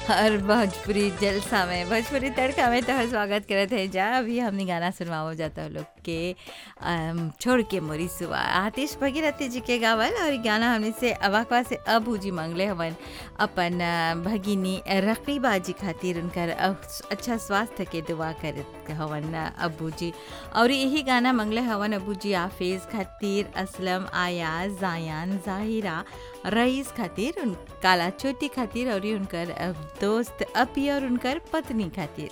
और भोजपुरी जलसा में भोजपुरी तड़का में तोहर स्वागत करत है जा अभी हमने गाना सुनवाओ जाता है लोग के अम, छोड़ के मोरी सुआ आतिश भगीरथी जी के गावल और इ गाना हमने से अवाकवा से अबू जी मंगले हवन अपन अ, भगिनी रकीबा जी खातिर उनकर अ, अच्छा स्वास्थ्य के दुआ करत हवन अ, अबू जी और यही गाना मंगले हवन अबू जी आफिज खातिर असलम आयाज जायान जाहिरा रईस खातिर उन काला चोटी खातिर और उनकर अ, दोस्त अपी और उनकर पत्नी खातिर